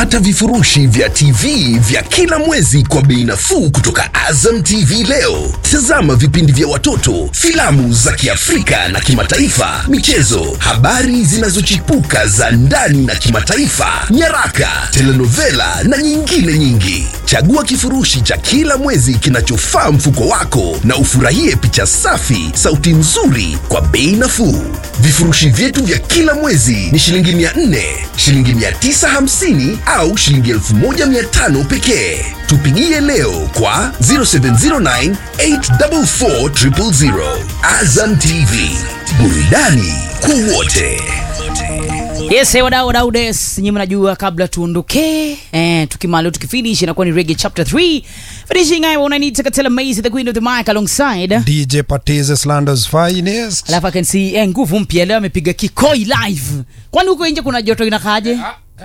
Pata vifurushi vya TV vya kila mwezi kwa bei nafuu kutoka Azam TV leo. Tazama vipindi vya watoto, filamu za Kiafrika na kimataifa, michezo, habari zinazochipuka za ndani na kimataifa, nyaraka, telenovela na nyingine nyingi. Chagua kifurushi cha kila mwezi kinachofaa mfuko wako na ufurahie picha safi, sauti nzuri kwa bei nafuu. Vifurushi vyetu vya kila mwezi ni shilingi 400, shilingi 950 au shilingi 1500 pekee. Tupigie leo kwa 0709 844 000. Azam TV, burudani kwa wote. Yes, hey, wadau wadau des nyinyi mnajua kabla tuondoke eh, tukimalo tukifinish inakuwa ni reggae chapter 3 finishing I wanna need to tell Maze the queen of the mic alongside DJ Patize Slanders finest. alafu I can see eh, nguvu mpya leo amepiga kikoi live kwani huko nje kuna joto inakaje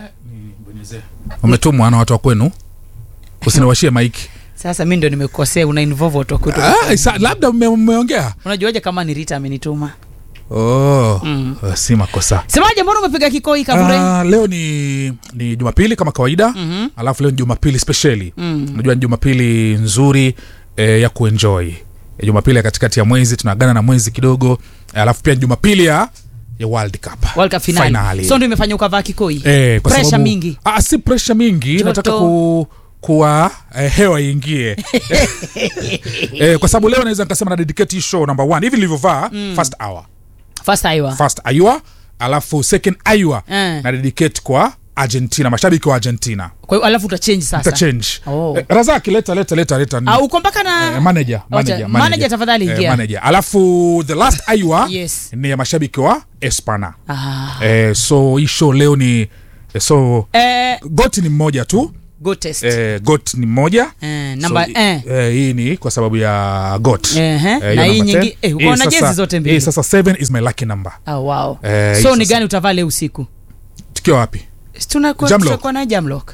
umetumwa na watu wa kwenu usiniwashie maiki sasa mi ndio nimekosea una involve watu wa kwetu. ah, isa- labda mme- mmeongea unajuaje kama ni Rita amenituma oh, si makosa semaje mbona umepiga kikoi kabure Ah, leo ni ni jumapili kama kawaida mm-hmm. alafu leo ni jumapili spesheli mm. unajua ni jumapili nzuri eh, ya kuenjoy Eh, jumapili ya katikati ya mwezi tunaagana na mwezi kidogo eh, alafu pia ni jumapili ya ya world cup World Cup finale. Finali. so ndio imefanya ukavaa kikoi eh, kwa pressure sababu- mingi ah, si pressure mingi Joto. nataka ku kuwa eh, hewa iingie eh, kwa sababu leo naweza nikasema na dedicate hii show number one hivi nilivyovaa mm. first hour first aiwa first ayua alafu second ayua Eh. na dedicate kwa argentina mashabiki wa argentina kwa hiyo alafu utachange sasa itachange Oh. eh, razaki leta leta leta leta Ah, uko mpaka na eh, manager, manager, Wacha- manager tafadhali ingia. manager. alafu the last ayua Yes. ni ya mashabiki wa espana ah. eh, so hii show leo ni eh, so eh, goti ni mmoja tu go test eh, got ni mmoja Eh, namba- so, eh. eh, hii ni kwa sababu ya got Ehe, hiyo na hii number nyingi- 10. eh, uko Hii na sasa- jezi zote mbili. hii sasa 7 is my lucky number oh, wow. Eh, hii so ni sasa- gani utavaa leo usiku tukiwa wapi Si tunakuwa- Jamlock. tutakuwa na jamlock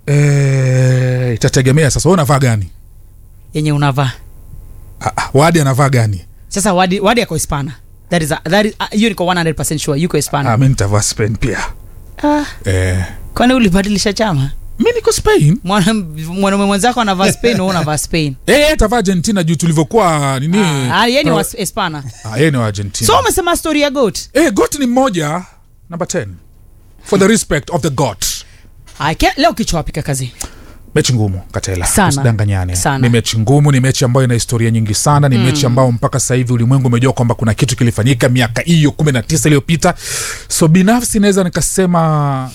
eh, itategemea sasa wewe unavaa gani yenye unavaa ah, ah, wadi anavaa gani sasa wadi, wadi yako hispana that is, a, that is, uh, hiyo niko 100 sure yuko hispana ah, mi nitavaa spain pia ah, eh, kwani ulibadilisha chama mi niko spain Mwana- mwanaume mwenzako anavaa spain wewe unavaa spain Eh, tavaa argentina juu tulivyokuwa nini ah, yeye ni pro- wa hispana ah, yeye ni wa argentina so umesema story ya goat eh, got ni mmoja number 10 for the respect of the got Ah, ke- leo kichwa wapika kazi mechi ngumu katela Sana. usidanganyane Sana. ni mechi ngumu ni mechi ambayo ina historia nyingi sana ni mm. mechi ambayo mpaka sasa hivi ulimwengu umejua kwamba kuna kitu kilifanyika miaka hiyo kumi na tisa iliyopita so binafsi naweza nikasema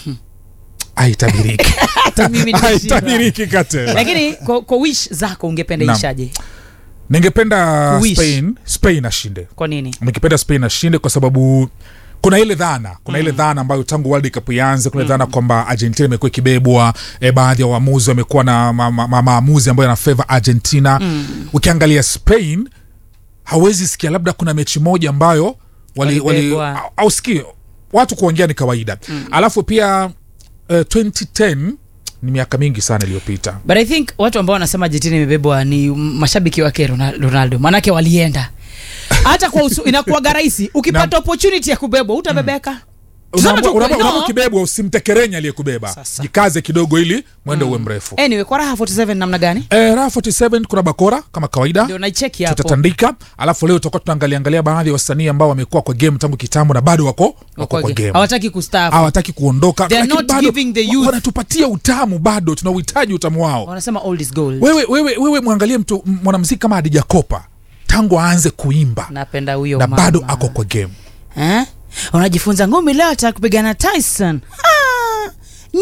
haitabiriki hata mimi nimeshindwa. haitabiriki katela lakini kwa, kwa wish zako ungependa Naam. ishaje ningependa Wish. spain spain ashinde kwa nini nikipenda spain ashinde kwa sababu kuna ile dhana kuna ile dhana ambayo tangu world cup ianze kuna ile dhana kwamba argentina imekuwa ikibebwa e, baadhi ya waamuzi wamekuwa na ma, ma, ma, maamuzi ambayo yanafeva argentina mm. ukiangalia spain hawezi sikia labda kuna mechi moja ambayo wali, wali, Walibebwa. au- au sikii watu kuongea ni kawaida mm. alafu pia uh, 2010 ni miaka mingi sana iliyopita but i think watu ambao wanasema argentina imebebwa ni mashabiki wake Rona- ronaldo maanake walienda hata kwa usu, inakuwaga rahisi ukipata opportunity ya kubebwa utabebeka Tuseme tu Unaambiwa- kweli, unaambiwa- no. unaambiwa ukibebwa usimtekerenye aliyekubeba Sasa. jikaze kidogo ili mwende uwe mrefu anyway kwa raha 47 namna gani Eh, raha 47 kuna bakora kama kawaida ndio naicheki hapo tutatandika alafu leo tutakuwa tunaangalia angalia baadhi ya wasanii ambao wamekuwa kwa game tangu kitambo na bado wako wako kwa game hawataki kustaafu hawataki kuondoka They are lakini not bado giving the youth- wanatupatia utamu bado tunauhitaji utamu wao wanasema old is gold wewe, wewe, wewe mwangalie mtu m- mwanamziki kama Hadija Kopa tangu aanze kuimba napenda huyo na mama. bado ako kwa game eh? unajifunza ngumi leo ataka kupigana tyson ah,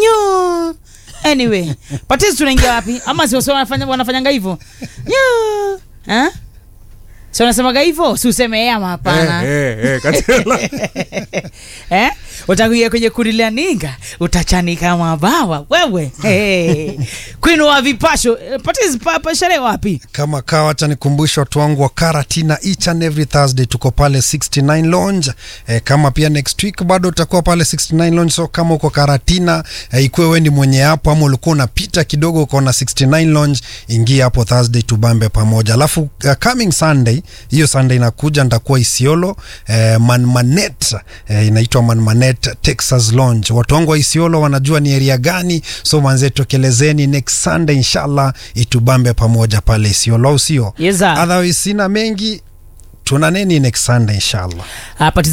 nyo anyway patizi tunaingia wapi ama sio sio wanafanya wanafanyanga hivyo nyo eh? si wanasemaga hivyo si useme yeye ama hapana eh, eh, eh, Katela. eh? utakuingia kwenye kundi la ninga utachanika mabawa wewe hey. kwinu wa vipasho Eh, patizi pa, pa sherehe wapi kama kawa acha nikumbushe watu wangu wa karatina each and every thursday tuko pale 69 lounge e, kama pia next week bado utakuwa pale 69 lounge so kama uko karatina e, ikuwe we ni mwenye hapo ama ulikuwa unapita kidogo ukaona 69 lounge ingia hapo thursday tubambe pamoja alafu uh, coming sunday hiyo sunday inakuja nitakuwa isiolo e, manmanet e, inaitwa manmanet Bonet Texas Lounge. Watu wangu wa Isiolo wanajua ni area gani, so manze tokelezeni next Sunday inshallah, itubambe pamoja pale Isiolo, au sio? Yes, sir. Otherwise sina mengi, tuna neni next Sunday inshallah. Hapa